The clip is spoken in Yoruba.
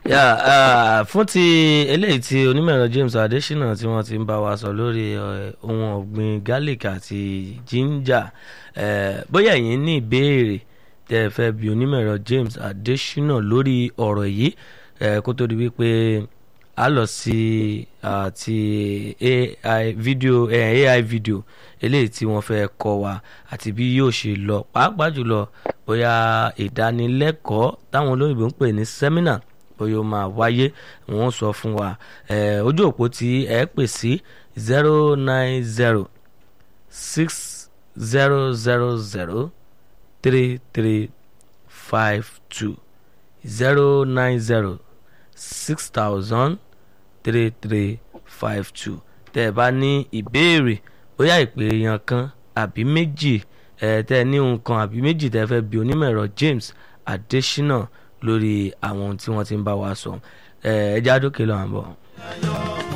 Yeah, uh, fún ti eléyìí tí onímọ̀ẹ̀rọ James Adesina tí wọ́n ti ń bá wa sọ lórí eh, ohun ọ̀gbìn garlic àti ginger eh, bóyá ẹ̀yin ní ìbéèrè tẹ́ ẹ fẹ́ bi onímọ̀ẹ̀rọ James Adesina lórí ọ̀rọ̀ yìí eh, kó tó di wípé a lọ sí ah, ti AI video eh, AI video eléyìí tí wọ́n fẹ́ kọ́ wa àti bí yóò ṣe lọ pàápàá jùlọ bóyá ìdánilẹ́kọ̀ọ́ táwọn olóyìnbó ń pè ní seminar bóyá ó máa wáyé wọ́n sọ fún wa eh, ojú òpó tí ẹ pè sí zero nine zero six zero zero zero three three five two zero nine zero six thousand three three five two tẹ́ ẹ bá ní ìbéèrè bóyá ìpè èèyàn kan àbí méjì ẹ tẹ́ ẹ ní nǹkan àbí méjì tẹ́ ẹ fẹ́ bi onímọ̀ ẹ̀rọ James Adesina lórí àwọn ohun tí wọ́n ti ń bá wa sọ ẹ ẹ já dókè lọ́wọ́ àbọ̀.